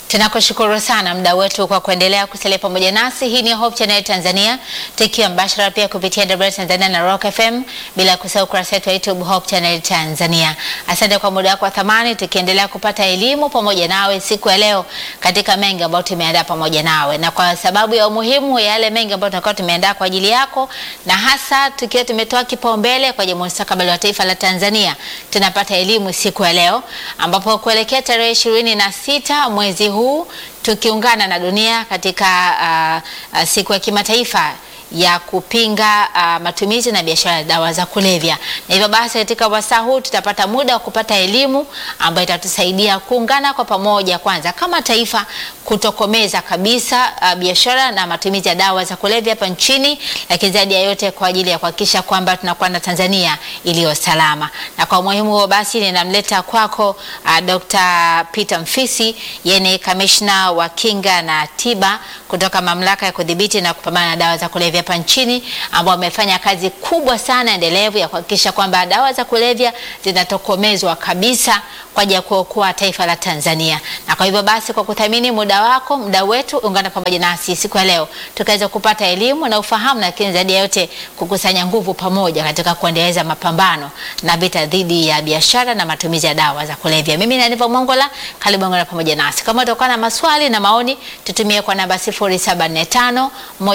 Tunakushukuru sana mda wetu kwa kuendelea kusalia pamoja nasi. Hii ni Hope Channel Tanzania, tukiwa mbashara pia kupitia WR Tanzania na Rock FM, bila kusahau ukurasa wetu wa YouTube Hope Channel Tanzania. Asante kwa muda wako wa thamani, tukiendelea kupata elimu pamoja nawe siku ya leo katika mengi ambayo tumeandaa pamoja nawe, na kwa sababu ya umuhimu ya yale mengi ambayo tunakuwa tumeandaa kwa ajili yako, na hasa tukiwa tumetoa kipaumbele kwa ajili ya mustakabali wa taifa la Tanzania, tunapata elimu siku ya leo ambapo kuelekea tarehe ishirini na sita mwezi huu tukiungana na dunia katika uh, uh, siku ya kimataifa ya kupinga uh, matumizi na biashara ya dawa za kulevya. Na hivyo basi, katika wasaa huu tutapata muda wa kupata elimu ambayo itatusaidia kuungana kwa pamoja, kwanza kama taifa kutokomeza kabisa uh, biashara na matumizi ya dawa za kulevya hapa nchini, lakini zaidi ya yote kwa ajili ya kuhakikisha kwamba tunakuwa na Tanzania iliyo salama. Na kwa umuhimu huo basi, ninamleta kwako uh, Dr. Peter Mfisi, yeye ni kamishna wa kinga na tiba kutoka mamlaka ya kudhibiti na kupambana na dawa za kulevya hapa nchini, ambao wamefanya kazi kubwa sana endelevu ya kuhakikisha kwamba dawa za kulevya zinatokomezwa kabisa kwa ajili ya kuokoa taifa la Tanzania. Na kwa hivyo basi, kwa kuthamini muda wako, muda wetu, ungana pamoja nasi siku ya leo tukaweza kupata elimu na ufahamu, lakini zaidi ya yote kukusanya nguvu pamoja katika kuendeleza mapambano na vita dhidi ya biashara na matumizi ya dawa za kulevya. Mimi ni Aniva Mongola, karibu ungana pamoja nasi. Kama utakuwa na maswali na maoni, tutumie kwa namba 0745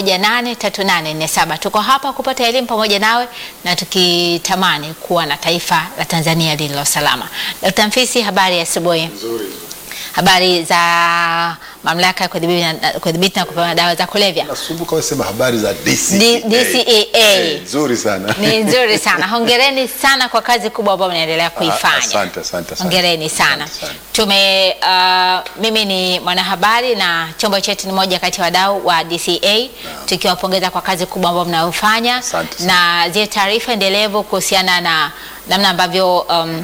183847. Tuko hapa kupata elimu pamoja nawe na tukitamani kuwa na taifa la Tanzania lililo salama. Dr. Mfisi, habari ya asubuhi. Nzuri. Habari za mamlaka ya kudhibiti na- kudhibiti na kupambana na dawa za kulevya Nasumbuka wewe sema habari za DCEA. D- DCEA. Eh, Nzuri sana. ni nzuri sana. Hongereni sana kwa kazi kubwa ambayo mnaendelea kuifanya. asante, asante, asante. Hongereni sana. Asante sana. Tume uh, mimi ni mwanahabari na chombo chetu ni moja kati ya wadau wa DCA tukiwapongeza kwa kazi kubwa ambayo mnayofanya Asante sana. na zile taarifa endelevu kuhusiana na namna ambavyo um,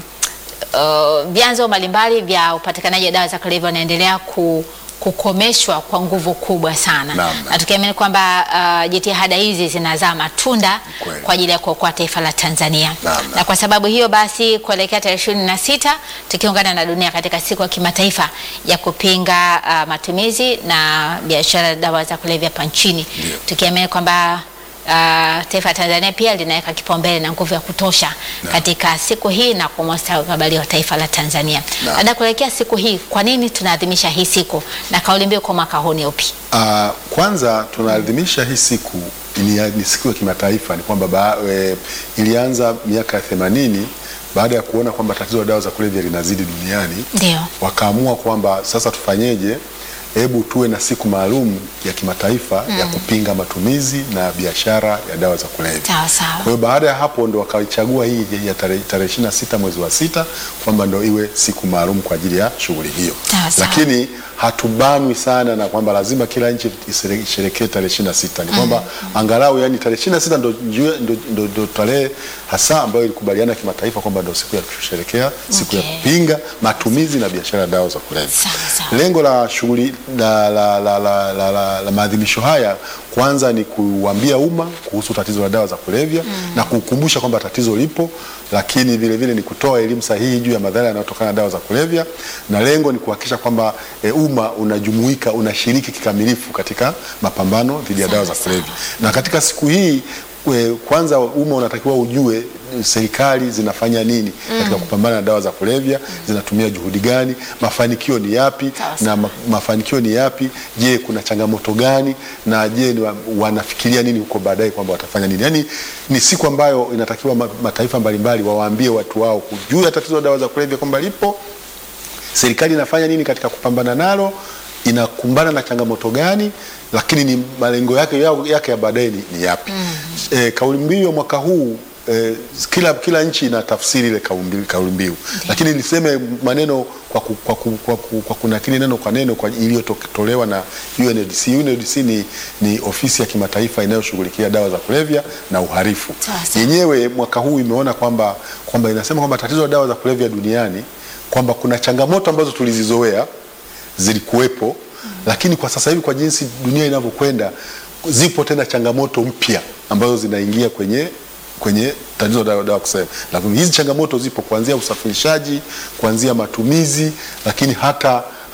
uh, vyanzo mbalimbali vya upatikanaji wa dawa za kulevya wanaendelea ku kukomeshwa kwa nguvu kubwa sana Naam, naam. na tukiamini kwamba uh, jitihada hizi zinazaa matunda Kweli. kwa ajili ya kuokoa taifa la Tanzania Naam, naam. na kwa sababu hiyo basi kuelekea tarehe ishirini na sita tukiungana na dunia katika siku ya kimataifa ya kupinga uh, matumizi na biashara ya dawa za kulevya hapa nchini Ndio. tukiamini kwamba uh, taifa la Tanzania pia linaweka kipaumbele na nguvu ya kutosha Naam. katika katika siku hii na kwa mustakabali wa taifa la Tanzania. Naam. Baada kuelekea siku hii, kwa nini tunaadhimisha hii siku na kauli mbiu kwa mwaka huu ni upi? Ah, kwanza tunaadhimisha hii siku ni, ni siku ya kimataifa ni kwamba ba, e, ilianza miaka ya themanini baada ya kuona kwamba tatizo la dawa za kulevya linazidi duniani Ndio. wakaamua kwamba sasa tufanyeje, hebu tuwe na siku maalum ya kimataifa ya kupinga matumizi na biashara ya dawa za kulevya. Sawa sawa. Kwa hiyo baada ya hapo ndo wakaichagua hii ya tarehe tarehe 26 mwezi wa sita kwamba ndo iwe siku maalum kwa ajili ya shughuli hiyo, Sawa sawa. lakini hatubanwi sana na kwamba lazima kila nchi isere- isherekee tarehe 26. Ni kwamba angalau yani tarehe 26 ndo, ndo, ndo, ndo, ndo tarehe hasa ambayo ilikubaliana kimataifa kwamba ndo siku ya kusherekea siku Okay. ya kupinga matumizi na biashara ya dawa za kulevya. Sawa sawa. Lengo la shughuli la, la, la, la, la, la, la maadhimisho haya kwanza ni kuambia umma kuhusu tatizo la dawa za kulevya na kukumbusha kwamba tatizo lipo, lakini vile vile ni kutoa elimu sahihi juu ya madhara yanayotokana na dawa za kulevya, na lengo ni kuhakikisha kwamba e, umma unajumuika, unashiriki kikamilifu katika mapambano dhidi ya dawa za Sawa, kulevya. Na katika siku hii e, kwanza umma unatakiwa ujue serikali zinafanya nini katika kupambana na dawa za kulevya, zinatumia juhudi gani, mafanikio ni yapi Sawa, sawa. na ma, mafanikio ni yapi? Je, kuna changamoto gani? Na je ni wa, wanafikiria nini huko baadaye kwamba watafanya nini? Yaani ni siku ambayo inatakiwa ma, mataifa mbalimbali wawaambie watu wao juu ya tatizo la dawa za kulevya kwamba lipo, serikali inafanya nini katika kupambana nalo, inakumbana na changamoto gani, lakini ni malengo yake yao- yake ya baadaye ni, ni yapi? E, kauli mbiu ya mwaka huu e, kila, kila nchi ina tafsiri ile kauli mbiu- kauli mbiu, lakini niseme maneno kwa, ku, kwa, ku, kwa, ku, kwa kunakili neno kwa neno kwa iliyotolewa na UNODC. UNODC ni, ni ofisi ya kimataifa inayoshughulikia dawa za kulevya na uhalifu. Sawa, sawa. Yenyewe mwaka huu imeona kwamba kwamba inasema kwamba tatizo la dawa za kulevya duniani kwamba kuna changamoto ambazo tulizizoea zilikuwepo, lakini kwa sasa hivi kwa jinsi dunia inavyokwenda, zipo tena changamoto mpya ambazo zinaingia kwenye kwenye tatizo la dawa kusema. Lakini hizi changamoto zipo kuanzia usafirishaji, kuanzia matumizi, lakini hata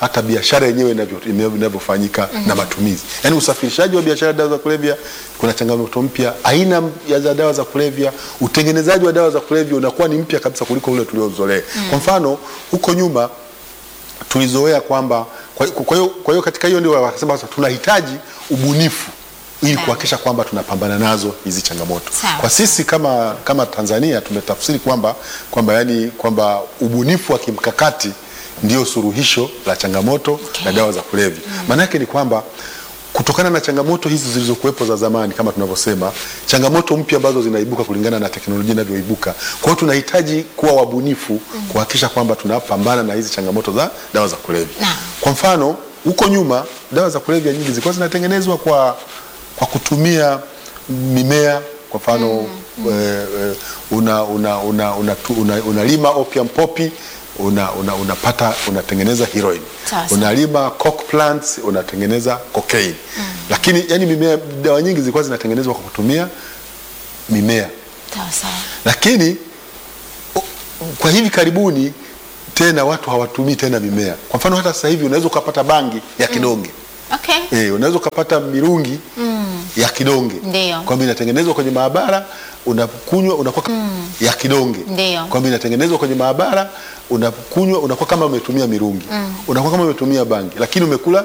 hata biashara yenyewe inavyo- inavyo- inavyofanyika na matumizi. Yaani usafirishaji wa biashara ya dawa za kulevya kuna changamoto mpya, aina ya za dawa za kulevya, utengenezaji wa dawa za kulevya unakuwa ni mpya kabisa kuliko ule tuliozoea. Kwa mfano huko nyuma tulizoea kwamba kwa kwa hiyo kwa hiyo katika hiyo ndio wakasema sasa tunahitaji ubunifu ili Sawa. kuhakikisha kwamba tunapambana nazo hizi changamoto. Sawa. Kwa sisi kama kama Tanzania tumetafsiri kwamba kwamba yani kwamba ubunifu wa kimkakati ndio suluhisho la changamoto na dawa za kulevya. Maana yake ni kwamba kutokana na changamoto hizi zilizokuwepo za zamani kama tunavyosema, changamoto mpya ambazo zinaibuka kulingana na teknolojia inavyoibuka. Kwa hiyo tunahitaji kuwa wabunifu kuhakikisha kwamba tunapambana na hizi changamoto za dawa za kulevya. Naam. Kwa mfano, huko nyuma dawa za kulevya nyingi zilikuwa zinatengenezwa kwa, kwa kutumia mimea. Kwa mfano eh, eh, una, una, una, una, tu- una, unalima opium poppy una, una, unapata unatengeneza heroin Sawa, sawa. unalima coke plants unatengeneza cocaine lakini yani mimea dawa nyingi zilikuwa zinatengenezwa kwa kutumia mimea Sawa sawa. lakini o- kwa hivi karibuni tena watu hawatumii tena mimea. Kwa mfano hata sasa hivi unaweza ukapata bangi ya kidonge Okay. eh, unaweza ukapata mirungi ya kidonge Ndio. kwamba inatengenezwa kwenye maabara unakunywa unakuwa ya kidonge Ndio. kwamba inatengenezwa kwenye maabara unakunywa unakuwa kama umetumia mirungi unakuwa kama umetumia bangi lakini umekula